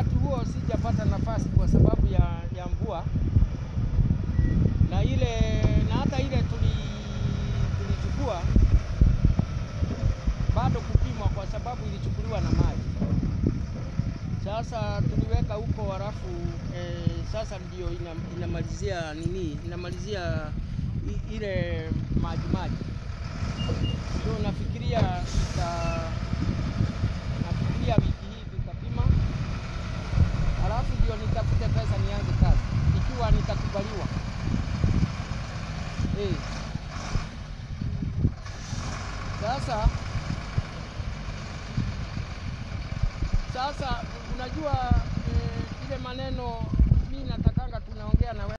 wakati huo sijapata nafasi kwa sababu ya, ya mvua na ile na hata ile tuli tulichukua bado kupimwa kwa sababu ilichukuliwa na maji. Sasa tuliweka huko halafu eh, sasa ndio ina, inamalizia nini, inamalizia i, ile maji maji. So nafikiria ita, nafikiria wiki hii tutapima, halafu ndio nitafute pesa nianze kazi ikiwa nitakubaliwa. Eh. Sasa sasa unajua eh, ile maneno mi natakanga tunaongea na wewe